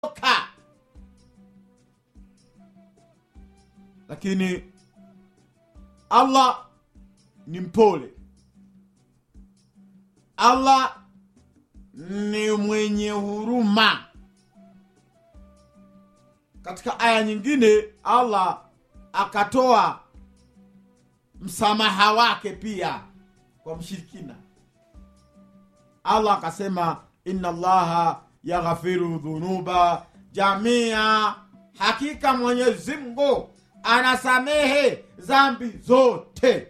ka lakini allah ni mpole allah ni mwenye huruma katika aya nyingine allah akatoa msamaha wake pia kwa mshirikina allah akasema inna allaha yaghfiru dhunuba jamia hakika mwenyezi mungu anasamehe zambi zote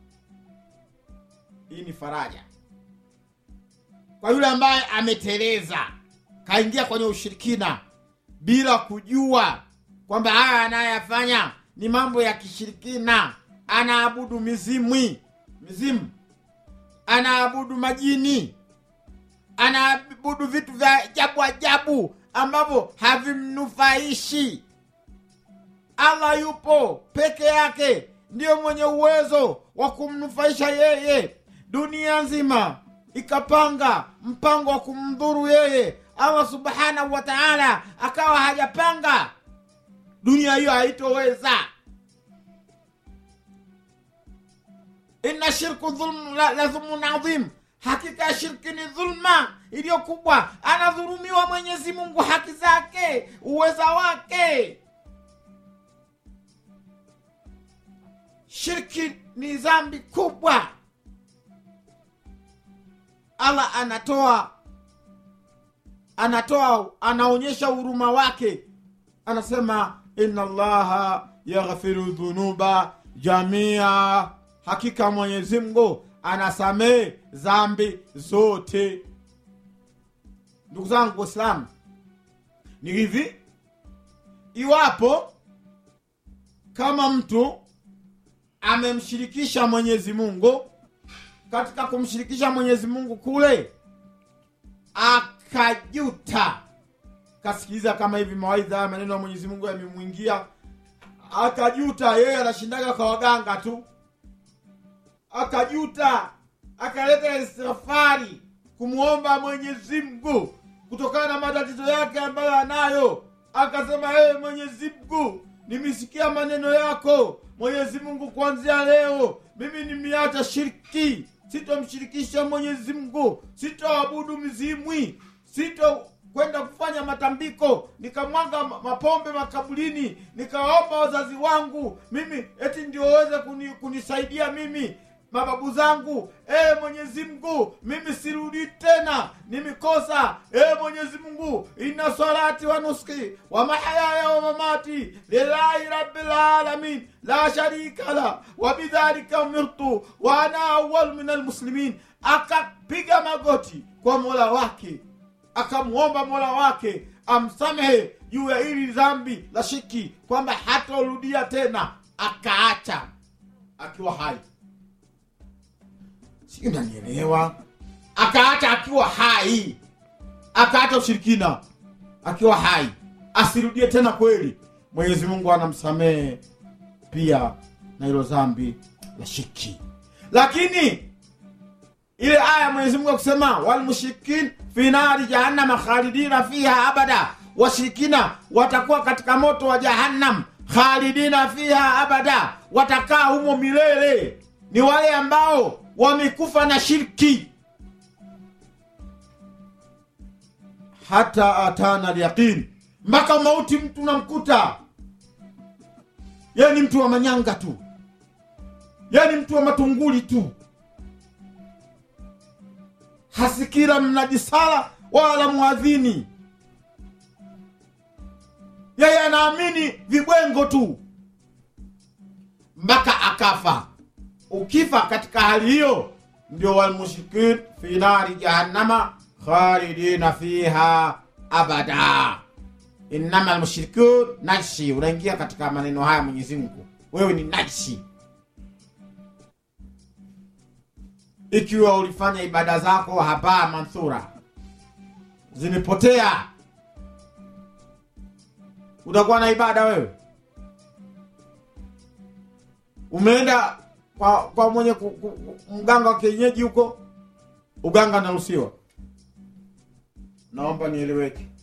hii ni faraja kwa yule ambaye ameteleza kaingia kwenye ushirikina bila kujua kwamba haya anayafanya ni mambo ya kishirikina anaabudu mizimwi mizimu anaabudu majini anaabudu vitu vya ajabu ajabu ambavyo havimnufaishi allah yupo peke yake ndiyo mwenye uwezo wa kumnufaisha yeye dunia nzima ikapanga mpango wa kumdhuru yeye allah subhanahu wa taala akawa hajapanga dunia hiyo haitoweza inna shirku dhulm la, la dhulmun adhim hakika ya shirki ni dhulma iliyo kubwa anadhulumiwa mwenyezi mungu haki zake uweza wake shirki ni dhambi kubwa allah anatoa anatoa anaonyesha huruma wake anasema inna allaha yaghfiru dhunuba jamia hakika mwenyezi mungu anasamehe zambi zote ndugu zangu waislamu ni hivi iwapo kama mtu amemshirikisha mwenyezi mungu katika kumshirikisha mwenyezi mungu kule akajuta kasikiliza kama hivi mawaidha haya maneno ya mwenyezi mungu yamemwingia akajuta yeye anashindaga kwa waganga tu akajuta akaleta istighfari kumwomba mwenyezi mungu kutokana na matatizo yake ambayo anayo akasema ee mwenyezi mungu nimesikia maneno yako mwenyezi mungu kuanzia leo mimi nimeacha shirki sitomshirikisha mwenyezi mungu sitoabudu mizimwi sito kwenda kufanya matambiko nikamwaga ma- mapombe makaburini nikawaomba wazazi wangu mimi eti ndio waweze kuni, kunisaidia mimi mababu zangu ee mwenyezi mungu mimi sirudi tena nimikosa ee mwenyezi mungu inna salati wa nuski wa mahayaya wa mamati lillahi rabbil alamin la sharika la wa bidhalika umirtu wa ana awal min almuslimin akapiga magoti kwa mola wake akamwomba mola wake amsamehe juu ya hili dhambi la shiki kwamba hatarudia tena akaacha akiwa hai sijui nanielewa akaacha akiwa hai akaacha ushirikina akiwa hai asirudie tena kweli mwenyezi mungu anamsamehe pia na hilo dhambi la shirki lakini ile aya mwenyezi mungu akusema walmushrikin fi nari jahannama khalidina fiha abada washirikina watakuwa katika moto wa jahannam khalidina fiha abada watakaa humo milele ni wale ambao wamekufa na shirki hata atana lyaqin mpaka mauti mtu namkuta ye ni mtu wa manyanga tu ye ni mtu wa matunguli tu hasikira mnajisala wala mwadhini yeye anaamini vibwengo tu mpaka akafa ukifa katika hali hiyo ndio walmushrikin fi nari jahannama khalidina fiha abada innama almushrikun najshi unaingia katika maneno haya mwenyezi mungu wewe ni najshi ikiwa ulifanya ibada zako haba manthura zimepotea utakuwa na ibada wewe umeenda kwa, kwa mwenye ku, ku, ku, mganga wa kienyeji huko uganga naruhusiwa naomba nieleweke